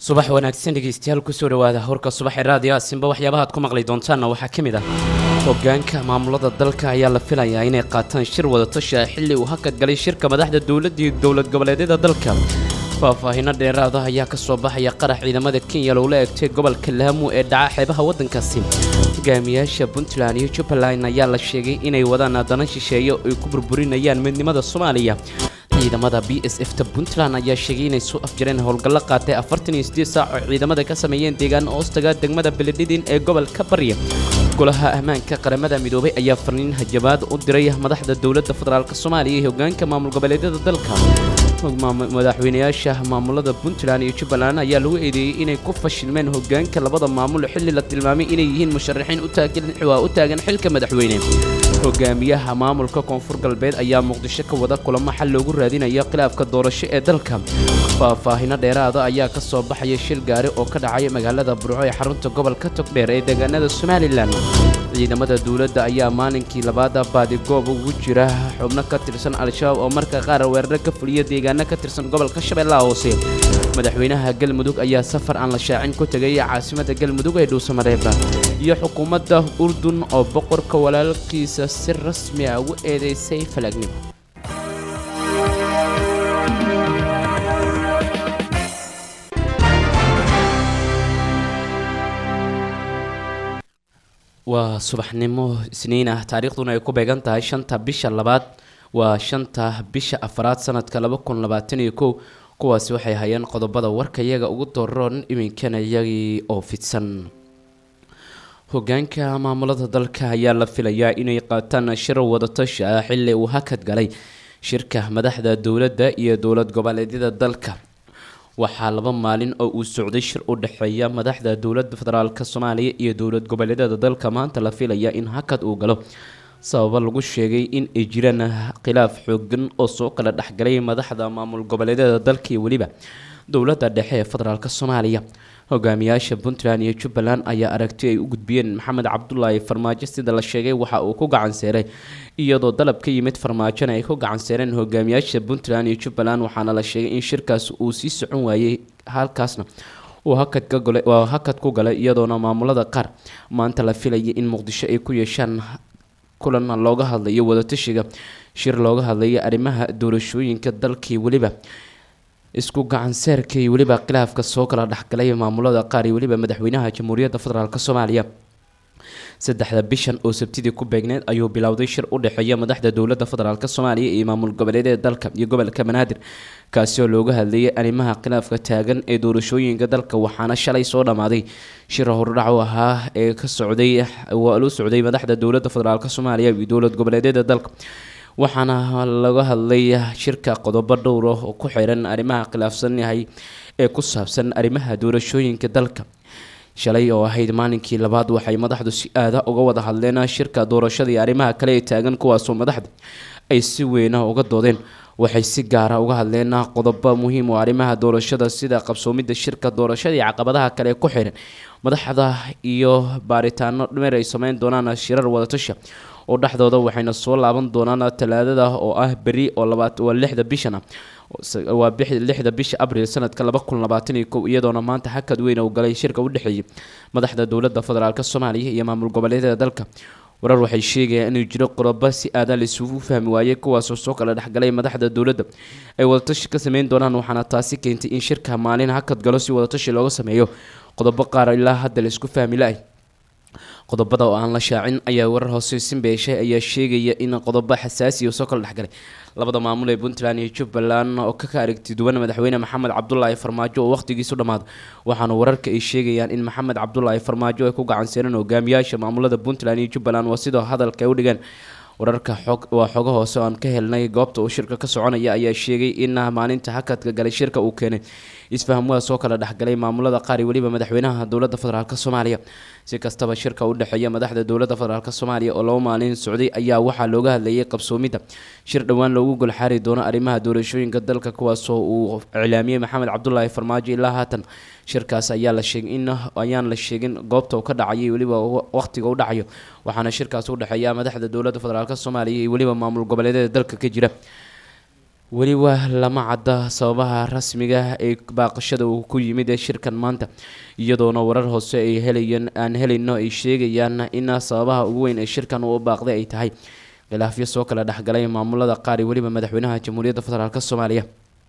subax wanaagsan dhegeystayaal kusoo dhawaada horka subaxee raadiyo asimba waxyaabaha aad ku maqli doontaanna waxaa ka mid ah hogaanka maamulada dalka ayaa la filayaa inay qaataan shir wadatashi ah xilli uu hakad galay shirka madaxda dowladda iyo dowlad goboleedyada dalka faahfaahino dheeraada ayaa ka soo baxaya qarax ciidamada kenya loola eegtay gobolka laamu ee dhaca xeebaha waddankaasi hogaamiyaasha puntland iyo jubbaland ayaa la sheegay inay wadaan dana shisheeye ay ku burburinayaan midnimada soomaaliya ciidamada b s f ta puntland ayaa sheegay inay soo afjareen howlgallo qaatay afartan iyo sideed saac oo ciidamada ka sameeyeen deegaan hoostaga degmada beledhidin ee gobolka barya golaha ammaanka qaramada midoobay ayaa farniin hajabaad u diray madaxda dowladda federaalk soomaaliya iyo hogaanka maamul goboleedyada dalka madaxweynayaasha maamulada puntland iyo jubbaland ayaa lagu eedeeyey inay ku fashilmeen hogaanka labada maamul xilli la tilmaamay inay yihiin musharaxiin waa u taagan xilka madaxweyne hogaamiyaha maamulka koonfur galbeed ayaa muqdisho ka wada kulamo xal loogu raadinayo khilaafka doorasho ee dalka faahfaahino dheeraada ayaa ka soo baxaya shil gaari oo ka dhacay magaalada burco ee xarunta gobolka togdheer ee deegaanada somalilan ciidamada dowladda ayaa maalinkii labaada baadigoob ugu jira xubno ka tirsan al-shabaab oo marka qaar weeraro ka fuliya deegaano ka tirsan gobolka shabeellaha hoose madaxweynaha galmudug ayaa safar aan la shaacin ku tegay caasimada galmudug ee dhuusamareeba iyo xukuumadda urdun oo boqorka walaalkiisa si rasmi ah ugu eedeysay falaagnimo waa subaxnimo isniin ah taariikhduna ay ku beegan tahay shanta bisha labaad waa shanta bisha afaraad sanadka laba kun labaatan iyo kow kuwaasi waxay hayeen qodobada warka iyaga ugu dooron iminkana iyagii oo fidsan hogaanka maamulada dalka ayaa la filayaa inay qaataan shir wadatashi ah xilli uu hakad galay shirka madaxda dowladda iyo dowlad goboleedyada dalka waxaa laba maalin oo uu socday shir u dhexeeya madaxda dowladda federaalk soomaaliya iyo dowlad goboleedyada dalka maanta la filaya in hakad uu galo sababa lagu sheegay in ay jiraan khilaaf xoogan oo soo kala dhexgalay madaxda maamul goboleedyada dalka iyo weliba dowladda dhexe ee federaalk soomaaliya hogaamiyaasha puntland iyo jubbaland ayaa aragti ay u gudbiyeen maxamed cabdulaahi farmaajo sida la sheegay waxa uu ku gacanseeray iyadoo dalab ka yimid farmaajona ay ku gacanseereen hogaamiyaasha puntland iyo jubbaland waxaana la sheegay in shirkaas uu sii socon waayey halkaasna uu hakadkagwaa hakad ku galay iyadoona maamulada qaar maanta la filayay in muqdisho ay ku yeeshaan kulan looga hadlayo wadatashiga shir looga hadlayo arrimaha doorashooyinka dalkii weliba isku gacanseerka iyo weliba khilaafka soo kala dhexgalay maamulada qaar iyo weliba madaxweynaha jamhuuriyadda federaalk soomaaliya saddexda bishan oo sabtidii ku beegneed ayuu bilowday shir u dhexeeya madaxda dowladda federaalk soomaaliya iyo maamul goboleedyada dalka iyo gobolka banaadir kaasi oo looga hadlayay arrimaha khilaafka taagan ee doorashooyinka dalka waxaana shalay soo dhammaaday shir hordhac u ahaa ee ka socday waa lu socday madaxda dowladda federaalk soomaaliya iyo dowlad goboleedyada dalka waxaana laga hadlay shirka qodobo dhowr ah oo ku xiran arrimaha khilaafsan yahay ee ku saabsan arrimaha doorashooyinka dalka shalay oo ahayd maalinkii labaad waxay madaxdu si aada uga wada hadleen shirka doorashada iyo arrimaha kale ee taagan kuwaasoo madaxda ay si weyna uga doodeen waxay si gaara uga hadleen qodobo muhiim oo arrimaha doorashada sida qabsoomidda shirka doorashada iyo caqabadaha kale ee ku xiran madaxda iyo baaritaano dhameer ay sameyn doonaan shirar wadatasha oo dhexdooda waxayna soo laaban doonaan talaadada oo ah beri oo waa lixda bishana waa lixda bisha abril sanadka laba kun labaatan iyo kow iyadoona maanta hakad weyn uu galay shirka u dhexeeyay madaxda dowladda federaalk soomaaliya iyo maamul goboleedyada dalka warar waxay sheegayaan inuu jiro qodobo si aadan laisugu fahmi waayey kuwaasoo soo kala dhexgalay madaxda dowladda ay wadatashi ka sameyn doonaan waxaana taasi keentay in shirka maalin hakad galo si wadatashi looga sameeyo qodobo qaar ilaa hadda laisku fahmi la-ay qodobada oo aan la shaacin ayaa warar hoose simbeeshay ayaa sheegaya in qodobo xasaasiya soo kala dhexgalay labada maamul ee puntland iyo jubbaland oo ka aragti duwan madaxweyne maxamed cabdulaahi farmaajo oo wakhtigiisu dhammaado waxaana wararka ay sheegayaan in maxamed cabdulaahi farmaajo ay ku gacanseereen hogaamiyaasha maamulada puntland iyo jubbaland waa sidoo hadalka ay u dhigeen wararka xog waa xogo hoose oo aan ka helnay goobta uu shirka ka soconaya ayaa sheegay in maalinta hakadka galay shirka uu keenay isfahamwaa soo kala dhexgalay maamulada qaar iyo weliba madaxweynaha dowladda federaalk soomaaliya si kastaba shirka u dhexeeya madaxda dowladda federaalk soomaaliya oo laba maalin socday ayaa waxaa looga hadlayay qabsoomidda shir dhowaan loogu golxaari doono arrimaha doorashooyinka dalka kuwaasoo uu iclaamiyey maxamed cabdulaahi farmaajo ilaa haatan shirkaas ayaa la sheegay in ayaan la sheegin goobta uu ka dhacayay weliba waqtiga u dhacayo waxaana shirkaas u dhexeeya madaxda dowladda federaalk soomaaliya iyo weliba maamul goboleedyada dalka ka jira weliba lama cadda sababaha rasmiga ee baaqashada uu ku yimid ee shirkan maanta iyadoona warar hoose ay helayeen aan helayno ay sheegayaan in sababaha ugu weyn ee shirkan uu baaqday ay tahay khilaafyo soo kala dhexgalay maamulada qaar iyo weliba madaxweynaha jamhuuriyadda federaalk soomaaliya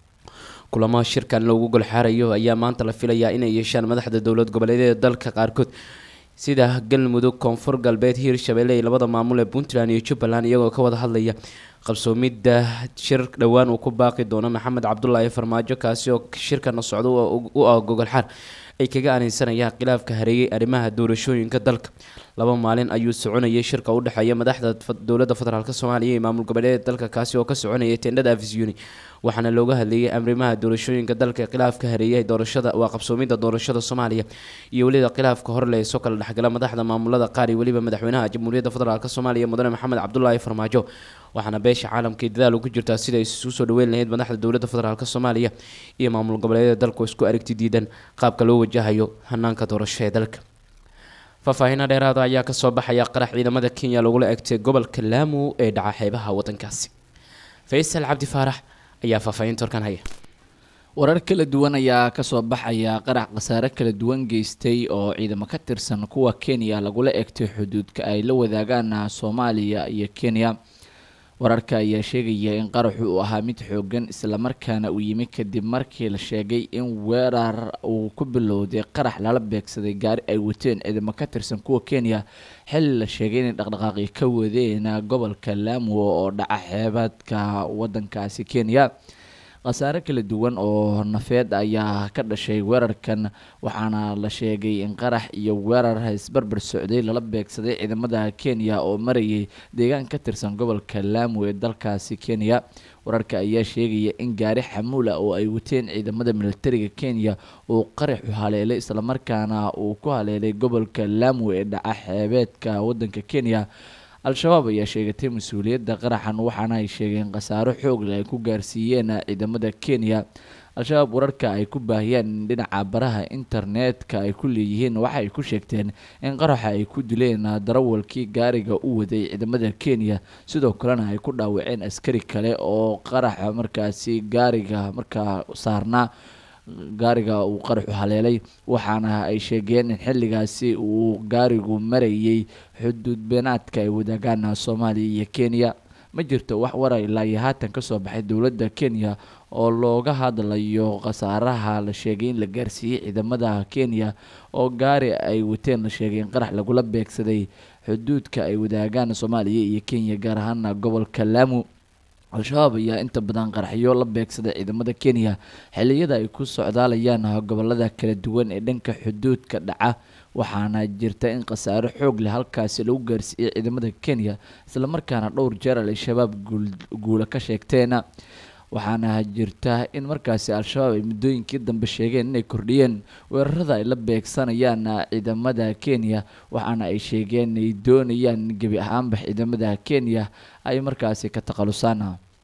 kulamo shirkan loogu golxaarayo ayaa maanta la filayaa inay yeeshaan madaxda dowlad goboleedyada dalka qaarkood sida galmudug koonfur galbeed hiirshabelle iyo labada maamul ee puntland iyo jubbaland iyagoo ka wada hadlaya qabsoomidda shir dhowaan uu ku baaqi doono maxamed cabdulaahi farmaajo kaasi oo shirkana socda u ah gogolxaar ay kaga aaneysanayaan khilaafka hareeyay arrimaha doorashooyinka dalka laba maalin ayuu soconayay shirka u dhexeeya madaxda dowladda federaalk soomaaliya iyo maamul goboleedyada dalka kaasi oo ka soconayay tendhada afisuni waxaana looga hadlayay arrimaha doorashooyinka dalka khilaafka hareeyay doorashada waa qabsoomidda doorashada soomaaliya iyo weliba khilaafka horle ee soo kala dhexgala madaxda maamulada qaar iyo weliba madaxweynaha jamhuuriyadda federaalk soomaaliya mudane maxamed cabdulaahi farmaajo waxaana beesha caalamkai dadaal ugu jirtaa sida ay isu soo dhaweyn lahayd madaxda dowladda federaalk soomaaliya iyo maamul goboleedyada dalku isku aragti diidan qaabka loo wajahayo hanaanka doorasho ee dalka faahfaahiino dheeraada ayaa kasoo baxaya qarax ciidamada kenya lagula egtay gobolka laamu ee dhaca xeebaha wadankaasi faysal cabdi faarax ayaa faahfaahinta horkan haya warar kala duwan ayaa kasoo baxaya qarax khasaare kala duwan geystay oo ciidamo ka tirsan kuwa kenya lagula egtay xuduudka ay la wadaagaan soomaaliya iyo kenya wararka ayaa sheegaya in qaraxu uu ahaa mid xoogan islamarkaana uu yimi kadib markii la sheegay in weerar uu ku bilowday qarax lala beegsaday gaari ay wateen ciidamo ka tirsan kuwa kenya xilli la sheegay inay dhaqdhaqaaqi ka wadeen gobolka laamo oo dhaca xeebadka wadankaasi kenya khasaare kala duwan oo nafeed ayaa ka dhashay weerarkan waxaana la sheegay in qarax iyo weerar isbarbar socday lala beegsaday ciidamada kenya oo marayay deegaan ka tirsan gobolka laamo ee dalkaasi kenya wararka ayaa sheegaya in gaari xamuula oo ay wateen ciidamada militariga kenya uu qaraxu haleelay islamarkaana uu ku haleelay gobolka laamo ee dhaca xeebeedka wadanka kenya al-shabaab ayaa sheegatay mas-uuliyadda qaraxan waxaana ay sheegeen khasaaro xoog leh ay ku gaarsiiyeen ciidamada kenya al-shabaab wararka ay ku baahiyeen dhinaca baraha internetka ay ku leeyihiin waxa ay ku sheegteen in qaraxa ay ku dileen darawalkii gaariga u waday ciidamada kenya sidoo kalena ay ku dhaawaceen askari kale oo qaraxa markaasi gaariga markaa saarnaa gaariga uu qaraxu haleelay waxaana ay sheegeen in xilligaasi uu gaarigu marayay xuduud beenaadka ay wadaagaan soomaaliya iyo kenya ma jirto wax wara ilaa iyo haatan kasoo baxay dowladda kenya oo looga hadlayo khasaaraha la sheegay in la gaarsiiyey ciidamada kenya oo gaari ay wateen la sheegay in qarax lagula beegsaday xuduudka ay wadaagaan soomaaliya iyo kenya gaar ahaana gobolka laamu al-shabaab ayaa inta badan qaraxyo la beegsaday ciidamada kenya xilliyada ay ku socdaalayaan gobolada kala duwan ee dhanka xuduudka dhaca waxaana jirta in khasaaro xoog leh halkaasi lagu gaarsiiyey ciidamada kenya islamarkaana dhowr jeer al-shabaab guula ka sheegteen waxaana jirta in markaasi al-shabaab ay muddooyinkii dambe sheegeen inay kordhiyeen weerarada ay la beegsanayaan ciidamada kenya waxaana ay sheegeen inay doonayaan gebi ahaanba ciidamada kenya ay markaasi ka takhalusaan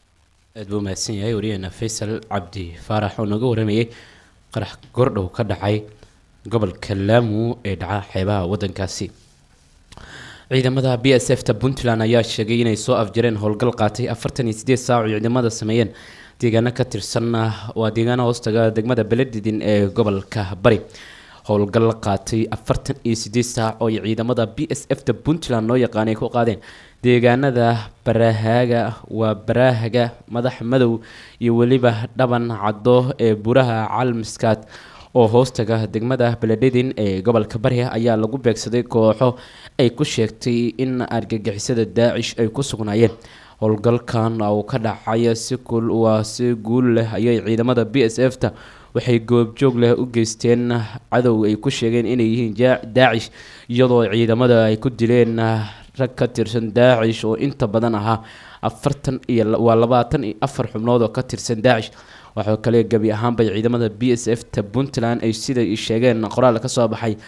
aad buu mahadsan yahay wariyaheena faysal cabdi faarax oo nooga waramayay qarax gordhow ka dhacay gobolka laamu ee dhaca xeebaha wadankaasi ciidamada b s f ta puntland ayaa sheegay inay soo afjareen howlgal qaatay afartan iyo sideed saac oo ciidamada sameeyeen deegaano ka tirsan waa deegaano hoostaga degmada beledidin ee gobolka bari howlgal qaatay afartan iyo sideed saac oo ciidamada b s f ta puntland loo yaqaanay ku qaadeen deegaanada barahaaga waa baraahaga madax madow iyo weliba dhaban caddo ee buraha calmiskaad oo hoostaga degmada belededin ee gobolka bari ayaa lagu beegsaday kooxo ay ku sheegtay in argagixisada daacish ay ku sugnaayeen howlgalkan uu ka dhacay si kul waa si guul leh ayay ciidamada b s f ta waxay goobjoog leh u geysteen cadow ay ku sheegeen inay yihiin daacish iyadoo ciidamada ay ku dileen rag ka tirsan daacish oo inta badan ahaa afartan iyo waa labaatan iyo afar xubnood oo ka tirsan daacish waxaa kale gebi ahaanbay ciidamada b s f ta puntland ay siday sheegeen qoraal ka soo baxay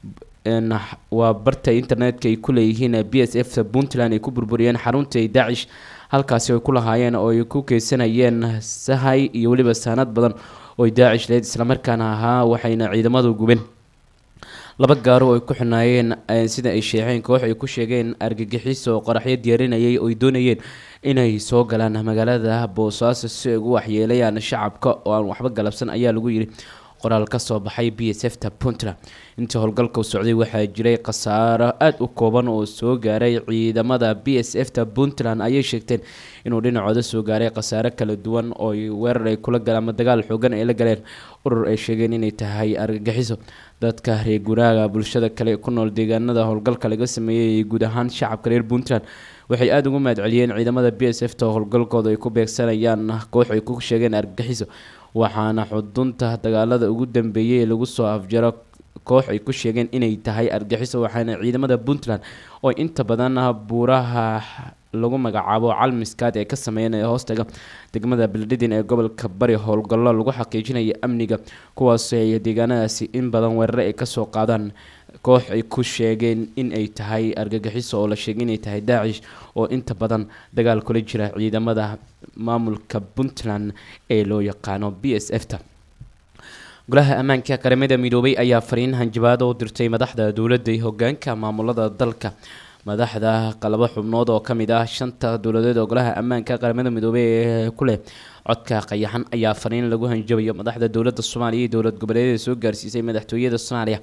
waa barta internetka ay ku leeyihiin b s f ta puntland ay ku burburiyeen xaruntii ay daacish halkaasi ay ku lahaayeen oo ay ku keysanayeen sahay iyo weliba saanad badan oo daacish leed islamarkaana ahaa waxayna ciidamadu gubeen laba gaaro oo ay ku xinaayeen sida ay sheexeen koox ay ku sheegeen argagixiso oo qoraxyo diyaarinayay oo ay doonayeen inay soo galaan magaalada boosaaso si ay ugu waxyeelayaan shacabka oo aan waxba galabsan ayaa lagu yidhi qoraal ka soo baxay b s f ta puntland intii howlgalka u socday waxaa jiray khasaaro aada u kooban oo soo gaaray ciidamada b s f ta puntland ayay sheegteen inuu dhinacooda soo gaaray khasaaro kala duwan oo weerar ay kula galeen ama dagaal xoogan ay la galeen urur ay sheegeen inay tahay argagixiso dadka reer guuraaga bulshada kale ku nool deegaanada howlgalka laga sameeyey guud ahaan shacabka reer puntland waxay aada ugu mahad celiyeen ciidamada b s f ta howlgalkooda ay ku beegsanayaan koox ay ku sheegeen argagixiso waxaana xudunta dagaalada ugu dambeeyay ee lagu soo afjaro koox ay ku sheegeen inay tahay argaxiso waxaana ciidamada puntland oo inta badan buuraha lagu magacaabo calmiskaad ee ka sameeyan ee hoostaga degmada beledhidin ee gobolka bari howlgallo lagu xaqiijinaya amniga kuwaas ay deegaanadaasi in badan weerare ay kasoo qaadaan koox ay ku sheegeen in ay tahay argagixiso oo la sheegay inay tahay daacish oo inta badan dagaal kula jira ciidamada maamulka puntland ee loo yaqaano b s f ta golaha ammaanka qaramada midoobay ayaa fariin hanjabaado u dirtay madaxda dowladda iyo hogaanka maamulada dalka madaxda qalabo xubnood oo kamid ah shanta dowladeed oo golaha ammaanka qaramada midoobey ee ku leh codka qayaxan ayaa fariin lagu hanjabayo madaxda dowladda soomaaliya iyo dowlad goboleedyada soo gaarsiisay madaxtooyada soomaaliya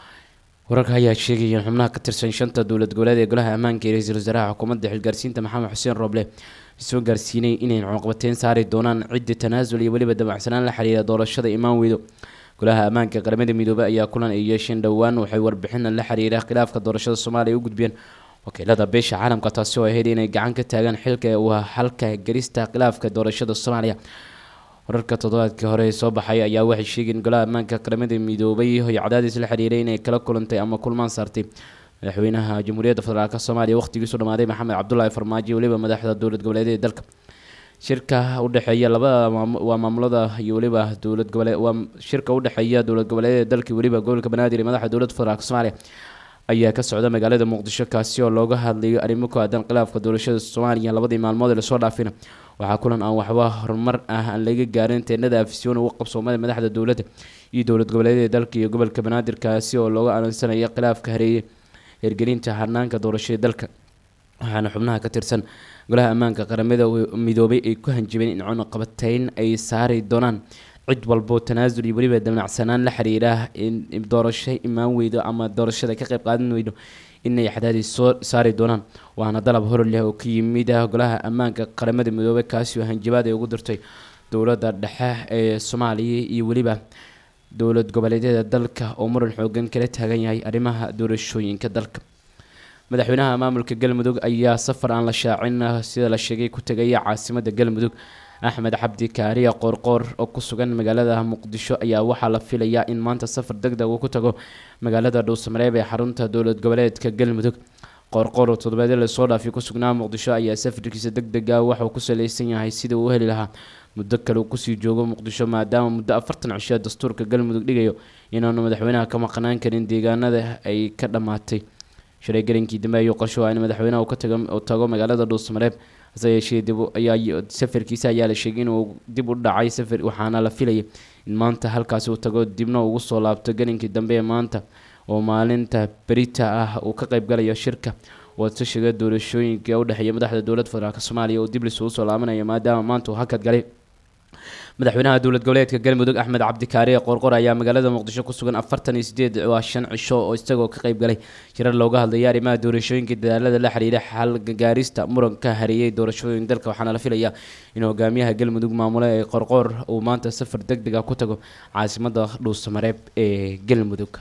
wararka ayaa sheegaya in xubnaha ka tirsan shanta dowlad goboleed ee golaha ammaanka ee ra-iisul wasaaraha xukuumadda xilgaarsiinta maxamed xuseen rooble soo gaarsiinay inay cunuqbateyn saari doonaan ciddi tanaasul iyo weliba dabacsanaan la xiriira doorashada imaan weydo golaha ammaanka qaramada midoobey ayaa kulan ay yeesheen dhowaan waxay warbixina la xiriira khilaafka doorashada soomaaliya u gudbiyeen wakiilada beesha caalamka taasi oo ahayd inay gacan ka taagaan xilka waa halka gelista khilaafka doorashada soomaaliya wararka toddobaadkii hore ee soo baxay ayaa waxay sheegeen golaha ammaanka qaramada midoobay iyo cadaadis la xiriiray inay kala kulantay ama kulmaan saartay madaxweynaha jamhuuriyadda federaalk soomaaliya waqhtigiisu dhamaaday maxamed cabdulaahi farmaajo weliba madaxda dowlad goboleedyada dalka shirka udhexeeya labada waa maamulada iyo weliba dowlad gobole waa shirka udhexeeya dowlad goboleedyada dalka weliba gobolka banaadir iyo madaxda dowladda federaalk soomaaliya ayaa ka socda magaalada muqdisho kaasi oo looga hadlayo arrimo ku aadan khilaafka doorashada soomaaliya labadii maalmood ee lasoo dhaafina waxaa kulan aan waxba horumar ah aan laga gaarin teenada afisyoon uga qabsoomada madaxda dowladda iyo dowlad goboleedyada dalka iyo gobolka banaadir kaasi oo looga aaminsanaya khilaafka hareeye hirgelinta hanaanka doorashada dalka waxaana xubnaha ka tirsan golaha ammaanka qaramada midoobay ay ku hanjabeen in cunuqabateyn ay saari doonaan cid walbo tanaasul iyo weliba damacsanaan la xiriira in doorasho imaan weydo ama doorashada ka qayb qaadan weydo inay xadaadis soo saari doonaan waana dalab hor leh oo ka yimid golaha ammaanka qaramada midoobey kaasi oo hanjabaad ay ugu dirtay dowladda dhexe ee soomaaliya iyo weliba dowlad goboleedyada dalka oo muran xoogan kala taagan yahay arrimaha doorashooyinka dalka madaxweynaha maamulka galmudug ayaa safar aan la shaacin sida la sheegay ku tegaya caasimada galmudug axmed cabdi kaariya qoorqoor oo ku sugan magaalada muqdisho ayaa waxaa la filayaa in maanta safar deg deg uu ku tago magaalada dhuusamareeb ee xarunta dowlad goboleedka galmudug qoorqoor oo toddobaadyo lasoo dhaafay ku sugnaa muqdisho ayaa safarkiisa deg dega waxauu ku saleysan yahay sidii uu heli lahaa muddo kale uu kusii joogo muqdisho maadaama muddo afartan cisho dastuurka galmudug dhigayo inaanu madaxweynaha ka maqnaan karin deegaanada ay ka dhammaatay shalay galinkii dambe ayuu qorsho in madaxweynaha uu tago magaalada dhuusamareeb hase yeeshee dib ayaa safarkiisa ayaa la sheegay inuu dib u dhacay safar waxaana la filayay in maanta halkaasi uu tago dibna ugu soo laabto galinkii dambe ee maanta oo maalinta berita ah uu ka qaybgalayo shirka wadsashiga doorashooyinka udhexeeya madaxda dowlad federaalk soomaaliya oo dib lisugu soo laabanayo maadaama maanta uu hakad galay madaxweynaha dowlad goboleedka galmudug axmed cabdikaariye qoorqor ayaa magaalada muqdisho ku sugan afartan iyo sideed waa shan cisho oo isagoo ka qayb galay shirar looga hadlaya arrimaha doorashooyinka dadaalada la xiriira xal gaarista muranka hareeyay doorashooyin dalka waxaana la filayaa in hogaamiyaha galmudug maamule ee qorqoor uu maanta safar deg deg ah ku tago caasimada dhuusamareeb ee galmudug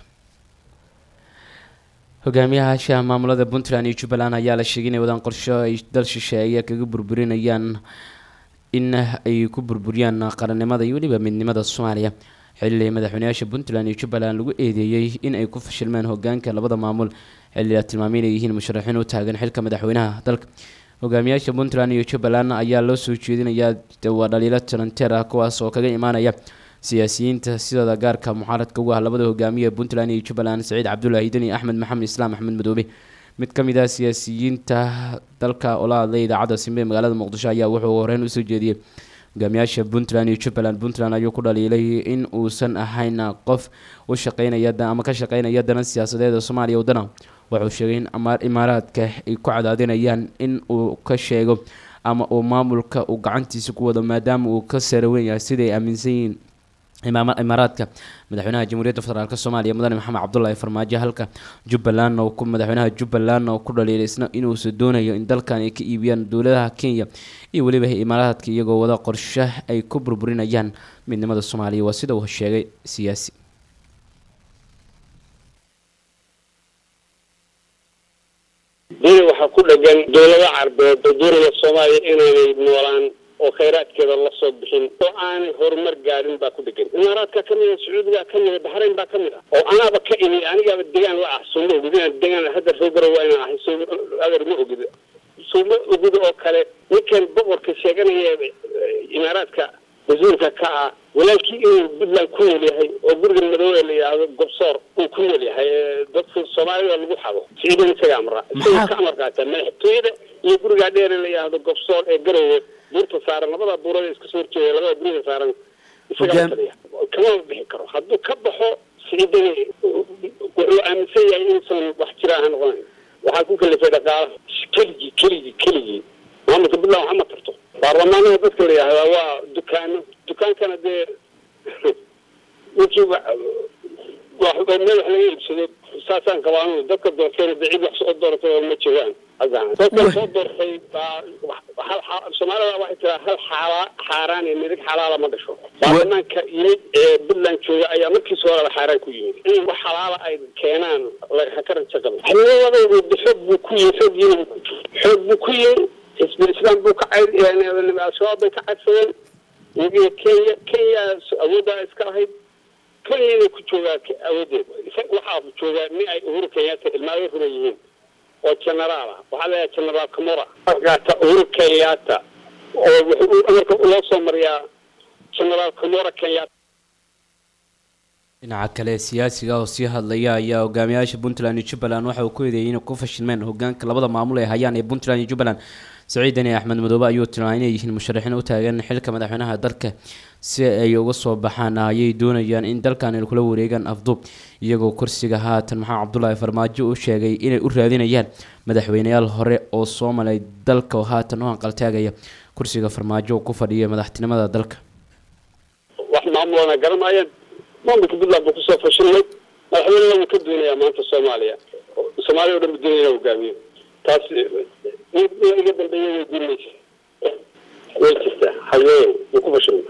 hogaamiyahaasha maamulada puntland iyo jubbaland ayaa la sheegay inay wadaan qorsho ay dal shisheeye kaga burburinayaan in ay ku burburiyaan qarannimada iyo weliba midnimada soomaaliya xilli madaxweyneyaasha puntland iyo jubbaland lagu eedeeyey in ay ku fashilmeen hogaanka labada maamul xilli la tilmaamay inay yihiin musharaxiin u taagan xilka madaxweynaha dalka hogaamiyaasha puntland iyo jubbaland ayaa loo soo jeedinayaa waa dhaliilo taranteer ah kuwaas oo kaga imaanaya siyaasiyiinta sidooda gaarka mucaaradka ugu ah labada hogaamiye puntland iyo jubbaland saciid cabdulaahi deni axmed maxamed islaam axmed madoobe mid ka mid ah siyaasiyiinta dalka oo la hadlay idaacadda simbe ee magaalada muqdisho ayaa wuxuu horeyn usoo jeediyey hogaamiyaasha puntland iyo jubbaland puntland ayuu ku dhaliilay in uusan ahayn qof u shaqeynaya ama ka shaqeynaya danan siyaasadeed ee soomaaliya wadana wuxuu sheegay in imaaraadka ay ku cadaadinayaan in uu ka sheego ama uu maamulka uu gacantiisa ku wado maadaama uu ka saraweyn yahay siday aaminsan yihiin imaaraadka madaxweynaha jamhuuriyadda federaalk soomaaliya mudane maxamed cabdulaahi farmaajo halka jubbaland oo ku madaxweynaha jubbaland oo ku dhaliilay isna inuusa doonayo in dalkan ay ka iibiyaan dowladaha kenya iyo weliba imaaraadka iyagoo wada qorshe ay ku burburinayaan midnimada soomaaliya waa sida uu sheegay siyaasi duni waxaa ku dhegan dowlado carbeed oo doonaya soomaaliya inaanay noolaan oo khayraadkeeda la soo bixin oo aanay horumar gaadhin baa ku dhegan imaaraadka ka mid a sacuudiga ka mid a baxrayn baa ka mid ah oo anaaba ka imi anigaaba degaan la ah sooma ogid inaan degaan hadda reer garow waa inaan ahay so adeer ma ogid sooma ogid oo kale ninkan boqorka sheeganaya imaaraadka wasiirka ka ah walaalkii inuu puntland ku nool yahay oo guriga madoobe la yidhaahdo gobsoor uu ku nool yahay dadka soomaalida lagu xado ciidan isaga amra isaga ka amar qaata madaxtooyada iyo gurigaa dheer la yidhaahdo gobsoor ee garowe buurta saaran labada buurada iska soo horjeeda labada guriga saaran isaga taliya kamama bixi karo hadduu ka baxo ciidani wuxuu aaminsan yahay inuusan wax jira aha noqonayn waxaa ku kalifay dhaqaala keligii keligii keligii maamulka puntland waxa ma tarto baarlamaanada dadka la yidhahdaa waa dukaano dukaankana dee ninkii meel wax laga iibsado saasaan qabaanu dadka doorteen de cid wax soo dooratay oo ma joogaan dadka soo doortay soomaalida waxay tiraa hal xaala xaaraan iyo midig xalaala ma dhasho baarlamaanka yimid ee puntland jooga ayaa markiisa horeba xaaraan ku yimid in wax xalaala ay keenaan haka rajo qabo xildhibaanadooda xoog buu ku yimi xooggiina xoog buu ku yimi xisbul islaam buu ka cay al-shabaab bay ka cadsadeen iyagiyo kenya kenya awooddaa iska lahayd kenya inay ku joogaa awoodeeda waxaa joogaa nin ay uhuru kenyaata ilmaayo runa yihiin oo genaraal ah waxaa leeyahay genaraal camora markaata uhuru kenyaata oo wuxuu amarka loo soo mariyaa genaraal camora kenyaata dhinaca kale siyaasiga oo sii hadlaya ayaa hogaamiyaasha puntland iyo jubbaland waxa uu ku eedeeyay inay ku fashilmeen hogaanka labada maamul ee hayaan ee puntland iyo jubbaland saciidani axmed madoobe ayuu tilmaamay inay yihiin musharaxiin u taagan xilka madaxweynaha dalka si ay uga soo baxaan ayay doonayaan in dalkan ay kula wareegaan afduub iyagoo kursiga haatan maxamed cabdulaahi farmaajo u sheegay inay u raadinayaan madaxweyneyaal hore oo soo malay dalka oo haatan u hanqaltaagaya kursiga farmaajo ku fadhiya madaxtinimada dalka wax maamulana garamaayeen maamulka puntland buu kusoo fashilmay madaxweynena wuu ka doonayaa maanta soomaaliya soomaaliya o dhan buu doonaya hogaamiyo taas iga dambeeya way guurmaysa way jirtaa haye wuu ku fashilmay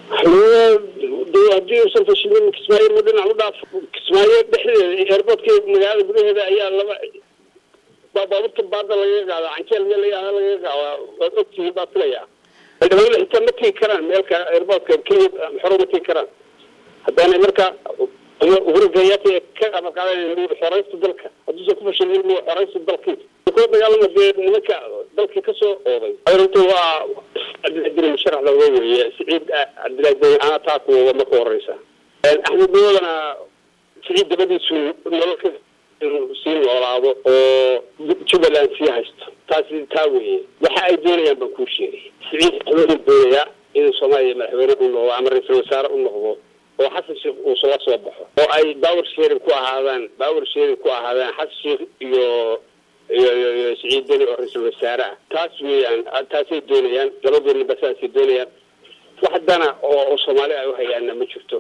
haddii uusan fashilmin kismaayo ma dhinac u dhaaf kismaayo dhexdeeda airportka magaalada gudaheeda ayaa laba baabuurta baada lagaga qaada canjeel meel layaha lagaga qaada waad ogtihiin baa filayaa xildhibaanada xitaa ma tegi karaan meelka airportka kenya xoro ma tegi karaan haddaanay marka uhuru kenyatta ka amar qaadanay xoreysta dalka hadduusan ku fashilmin mu xoreysta dalkiisa kula dagaalama dee nimanka dalkii kasoo ooday runta waa cabdiladiri musharax looga weeye siciid cabdiladiri ana taa kuwada marka horeysa axmed madoodana siciid dabadiisu nololka sii noolaado oo jubbaland sii haysto taasi taa weeye waxa ay doonayaan baan kuu sheegay siciid wuxuu doonayaa inuu soomaaliya madaxweyne u noqdo ama ra-iisul wasaare u noqdo oo xasan sheekh uu sala soo baxo oo ay bawar sheerin ku ahaadaan bawar sheerin ku ahaadaan xasan sheekh iyo iyo iyo iyo siciid deni oo ra-iisul wasaare ah taas weeyaan taasay doonayaan labadoodnaba saasay doonayaan wax dana oo soomaali ay u hayaana ma jirto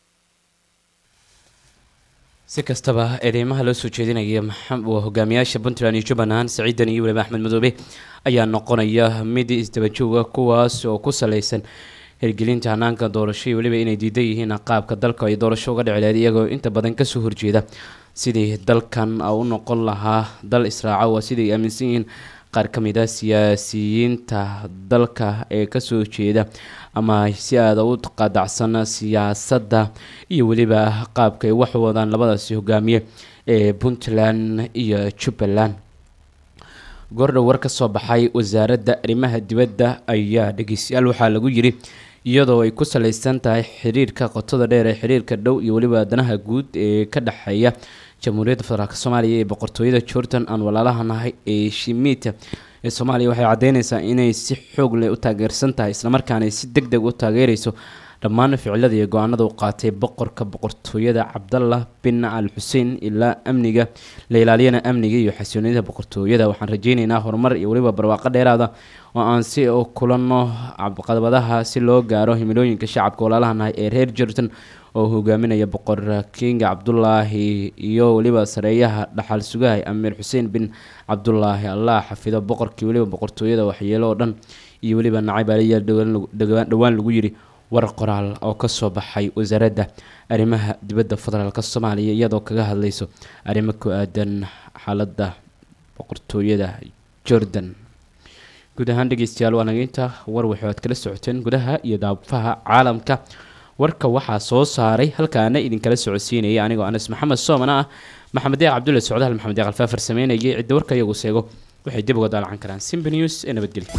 si kastaba eedeymaha loo soo jeedinaya waa hogaamiyaasha puntland iyo jubbaland saciidan iyo weliba axmed madoobe ayaa noqonaya mid isdabajooga kuwaas oo ku saleysan hirgelinta hanaanka doorasho iyo weliba inay diidan yihiin qaabka dalka ay doorasho uga dhici lahayd iyagoo inta badan kasoo horjeeda sidii dalkan u noqon lahaa dal israaca waa siday aaminsan yihiin qaar ka mid a siyaasiyiinta dalka ee kasoo jeeda ama si aada u qadacsan siyaasadda iyo weliba qaabka ay wax wadaan labadaasi hogaamiye ee puntland iyo jubbaland goordhow war ka soo baxay wasaaradda arrimaha dibadda ayaa dhegeystayaal waxaa lagu yiri iyadoo ay ku saleysan tahay xiriirka qotada dheer ee xiriirka dhow iyo weliba danaha guud ee ka dhexeeya jamhuuriyadda federaalk soomaaliya ee boqortooyada jordan aan walaalaha nahay ee shimita ee soomaaliya waxay caddeyneysaa inay si xoog leh u taageersan tahay islamarkaana ay si deg deg u taageereyso dhammaan ficilada iyo go-aanada u qaatay boqorka boqortooyada cabdallah bin al xuseen ilaa amniga la ilaaliyana amniga iyo xasiloonida boqortooyada waxaan rajeyneynaa horumar iyo weliba barwaaqo dheeraada oo aan si kulano caqabadaha si loo gaaro himilooyinka shacabka walaalaha nahay ee reer jordan oo hogaaminaya boqor kinga cabdulaahi iyo weliba sareeyaha dhaxal sugahay amiir xuseen bin cabdulaahi allah xafido boqorkii weliba boqortooyada waxyeelo oo dhan iyo weliba nacayb aliya dhowaan lagu yiri war qoraal oo kasoo baxay wasaaradda arrimaha dibadda federaalk soomaaliya iyadoo kaga hadleyso arrimo ku aadan xaaladda boqortooyada jordan guud ahaan dhegeystayaal waa nageynta war waxay aad kala socoteen gudaha iyo daafaha caalamka warka waxaa soo saaray halkaana idinkala socodsiinayay anigoo anas maxamed soomana ah maxamed deeq cabdulle socdaal maxamed deeq alfaafar sameynayay cidda warka iyagu seego waxay dib uga daalacan karaan simba news ee nabadgelya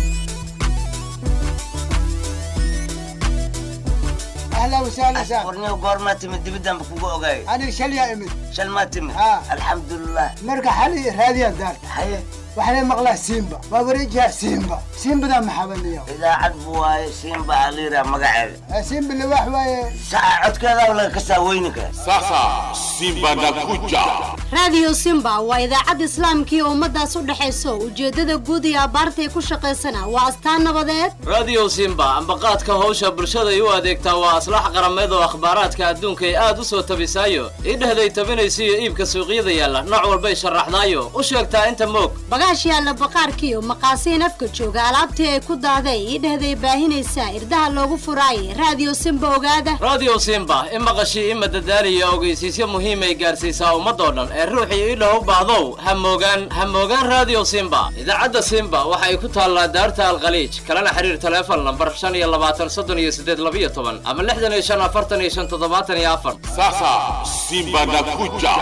اهلا وسهلا سهلا ورني وقور تمد دبدان بكوكو اوغاي انا شل يا امي شل ما تمد ها. الحمد لله مرقى حالي راديا دار حي وحنا مقلا سيمبا ما بريجها سيمبا سيمبا ذا محبل اليوم اذا عدبوا هاي سيمبا عليرا مقعد سيمبا اللي واحد واي ساعة عد كذا ولا كسا وينك Sasa Simba nakuja. raadiyo simba waa idaacad islaamkii ummadaas u dhexayso ujeeddada guud iyo abaarta ay ku shaqaysana waa astaan nabadeed radio simba ambaqaadka howsha bulshada ay u adeegtaa waa aslax qarameed oo akhbaaraadka adduunka ay aad u soo tabisaayo idhehday tabinaysa iyo iibka suuqyada yaalla nooc walbay sharaxdaayo u sheegtaa inta moog bagaash yaalla baqaarkiiyo maqaasiin afka jooga alaabtii ay ku daaday idhehday baahinaysaa irdaha loogu furaayay raadiyo simba ogaada radio simba i maqashii ima dadaaliyo ogeysiisyo muhiimay gaarsiisaa ummadoo dhan ee ruuxii idhah u baahdow ha moogaan ha moogaan radio simba idaacadda simba waxa ay ku taallaa daarta alkhaliij kalena xiriir taleefon lambar shan iyo labaatan soddon iyo siddeed labiyo toban ama lixdan iyo shan afartan iyo shan toddobaatan iyo afar Sasa Simba nakuja.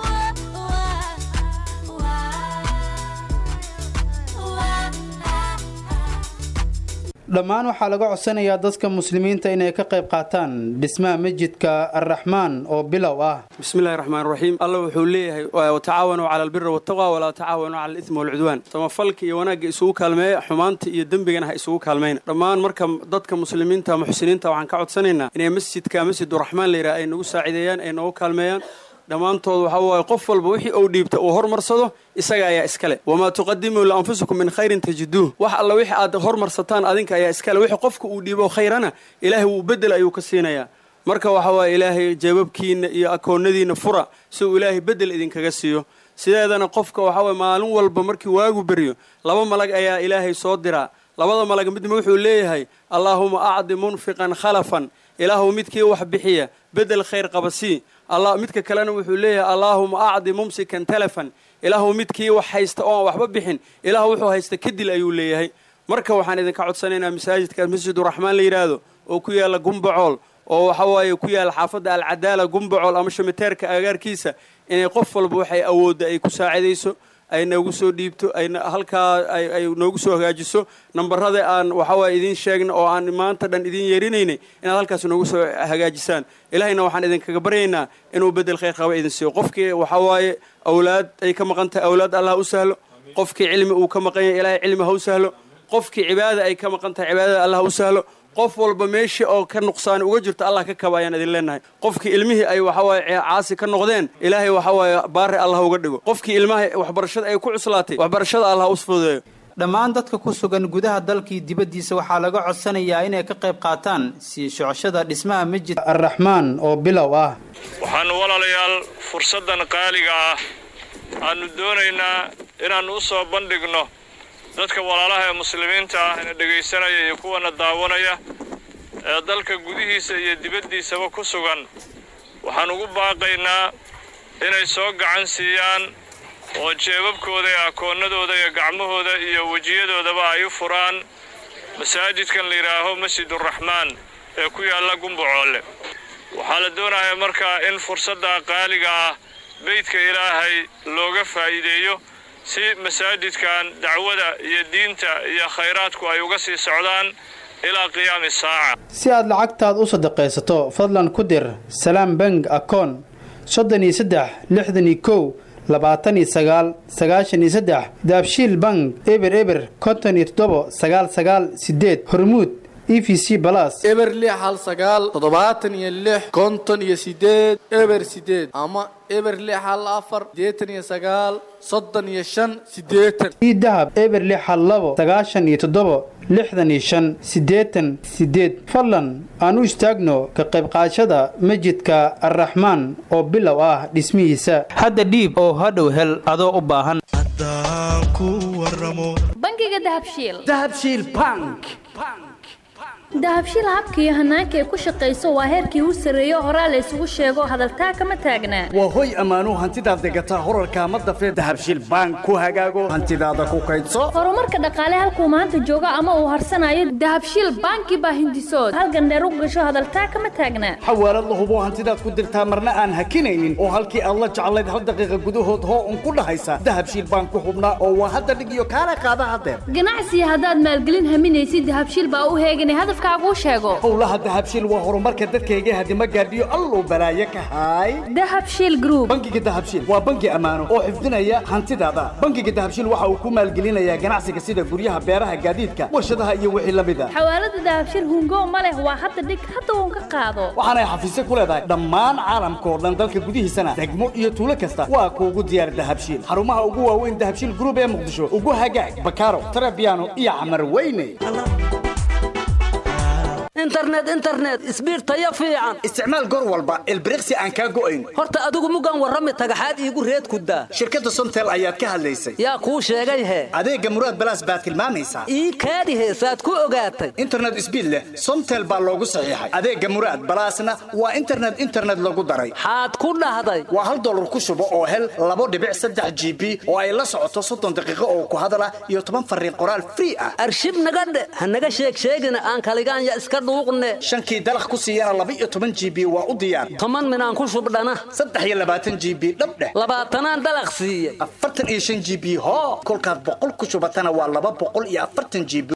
dhammaan waxaa laga codsanayaa dadka muslimiinta inay ka qayb qaataan dhismaha masjidka arraxmaan oo bilow ah bismillahi raxmaan raxiim alla wuxuu leeyahay watacaawanuu cala albiri waltaqwa walaa tacaawanuu cala alismi walcudwaan samafalka iyo wanaagga isugu kaalmeeya xumaanta iyo dembigana ha isugu kaalmayna dhammaan marka dadka muslimiinta muxsiniinta waxaan ka codsanaynaa inay masjidka masjiduraxmaan layidhaha ay nagu saacideeyaan ay nagu kaalmeeyaan dhammaantood waxaa waaye qof walba wixii uu dhiibta uu hormarsado isaga ayaa iskale wamaa tuqadimuu lianfusikum min khayrin tajiduuh wax alla wixii aad hormarsataan adinka ayaa iskale wixii qofka uu dhiibo khayrana ilaahay wuu bedel ayuu ka siinayaa marka waxa waaye ilaahay jeebabkiina iyo akoonnadiina fura si uu ilaahay bedel idinkaga siiyo sideedana qofka waxaa waye maalin walba markii waagu beryo laba malag ayaa ilaahay soo diraa labada malag midna wuxuu leeyahay allaahuma acdi munfiqan khalafan ilaahu midkii wax bixiya bedel khayr qabasii allah midka kalena wuxuu leeyahay allaahuma acdi mumsikan telefon ilaahu midkii wax haysta oo aan waxba bixin ilaah wuxuu haysta kadil ayuu leeyahay marka waxaan idinka codsanaynaa masaajidkaas masjiduraxmaan la yidhaahdo oo ku yaalla gumbacool oo waxa waaye ku yaalla xaafadda alcadaala gumbacool ama shumiteerka agaarkiisa inay qof walba waxay awoodda ay ku saacidayso ay noogu soo dhiibto ay halkaa ay noogu soo hagaajiso nambarada aan waxawaaye idiin sheegna oo aan maanta dhan idiin yeerinaynay inaad halkaas noogu soo hagaajisaan ilaahayna waxaan idinkaga baryaynaa inuu bedel khayr qaba idin siiyo qofkii waxawaaye awlaad ay ka maqan tahay awlaad allah u sahlo qofkii cilmi uu ka maqan yahay ilaahay cilmi ha u sahlo qofkii cibaada ay ka maqan tahay cibaadada allah u sahlo qof walba meeshii oo ka nuqsaani uga jirto allah ka kaba ayaan idin leenahay qofkii ilmihii ay waxawaaye caasi ka noqdeen ilaahay waxawaaye baari allah uga dhigo qofkii ilmaha waxbarashada ay ku cuslaatay waxbarashada allah u fududeeyo dhammaan dadka ku sugan gudaha dalkii dibaddiisa waxaa laga codsanayaa inay ka qayb qaataan sii socoshada dhismaha masjidka arraxmaan oo bilow ah waxaannu walaalayaal fursaddan qaaliga ah aannu doonaynaa inaannu u soo bandhigno dadka walaalaha ee muslimiinta ah ina dhegaysanaya iyo kuwana daawanaya ee dalka gudihiisa iyo dibaddiisaba ku sugan waxaan ugu baaqaynaa inay soo gacan siiyaan oo jeebabkooda iyo akoonnadooda iyo gacmahooda iyo wejiyadoodaba ay u furaan masaajidkan la yidhaaho masjiduraxmaan ee ku yaalla gumbacoole waxaa la doonayaa markaa in fursadda qaaliga ah beydka ilaahay looga faa'iideeyo si masaajidkan dacwada iyo diinta iyo khayraadku ay uga sii socdaan ilaa qiyaami saaca si aad lacagtaad u sadaqaysato fadlan ku dir salaam bank akoon soddon iyo saddex lixdan iyo kow labaatan iyo sagaal sagaashan iyo saddex daabshiil bank eber eber konton iyo toddobo sagaal sagaal sideed hormuud e v c balas eber lix hal sagaal toddobaatan iyo lix konton iyo sideed eber sideed ama eber lix hal afar sideetan iyo sagaal soddon iyo shan sideetan ii dahab eber lix hal labo sagaashan iyo toddobo lixdan iyo shan siddeetan sideed fadlan aan u istaagno ka qayb qaadashada masjidka arraxmaan oo bilow ah dhismihiisa hadda dhiib oo hadhow hel adoo u baahan bangiga dahabshiil dahabshiil bank dahabshiil habka iyo hanaanka ay ku shaqayso waa heerkii u sarreeyo horaa la isugu sheego hadaltaa kama taagnaa waa hoy ammaanuu hantidaad degataa horarkaa ma dafee dahabshiil bank ku hagaago hantidaada ku kaydso horumarka dhaqaale halkuu maanta joogo ama uu harsanayo dahabshiil banki baa hindisood halgandheer u gasho hadaltaa kama taagnaa xawaalad la hubo hantidaad ku dirtaa marna aan hakinaynin oo halkii aad la jeclayd hal daqiiqa gudahood hoo un ku dhahaysa dahabshiil bank ku hubnaa oo waa hadda dhig iyo kaala qaada hadeer ganacsiga haddaad maalgelin haminaysid dahabshiil baa u heeganay hadafkaaguu sheego howlaha dahabshiil waa horumarka dadkayga hadima gaadhiyo alluu balaaye ka haay dahabshiil group bangiga dahabshiil waa bangi ammaano oo xifdinaya hantidaada bangiga dahabshiil waxa uu ku maalgelinayaa ganacsiga sida guryaha beeraha gaadiidka warshadaha iyo wixii la mid a xawaalada dahabshiil hungo ma leh waa hadda dhig hadda uun ka qaado waxaanay xafiisyo ku leedahay dhammaan caalamka oo dhan dalka gudihiisana degmo iyo tuulo kasta waa kuugu diyaar dahabshiil xarumaha ugu waaweyn dahabshiil group ee muqdisho ugu hagaag bakaaro tarabiano iyo xamar weyne internet internet isbiir tayo fiican isticmaal goor walba ilbiriqsi aan kaa go'ayn horta adigu mugan warrami tagaxaad iigu reed ku daa shirkadda somtel ayaad ka hadlaysay yaa kuu sheegay he adeegga muraad balaas baad tilmaamaysaa ii kaadi heesaad ku ogaatay internet isbiid leh somtel baa loogu saxiixay adeegga muraad balaasna waa internet internet lagu daray xaad ku dhahday waa hal dollar ku shubo oo hel labo dhibic saddex g b oo ay la socoto soddon daqiiqo oo ku hadala iyo toban fariin qoraal free ah arshib naga dhe ha naga sheeg sheegina aan kaligaanya iska dhuuqne shankii dalaq ku siiyana laba iyo toban g b waa u diyaar toban minaan ku shubdhana saddex iyo labaatan g b dhabdheh labaatanaan dalaq siiye afartan iyo shan g b hoo kolkaad boqol ku shubatana waa laba boqol iyo afartan g b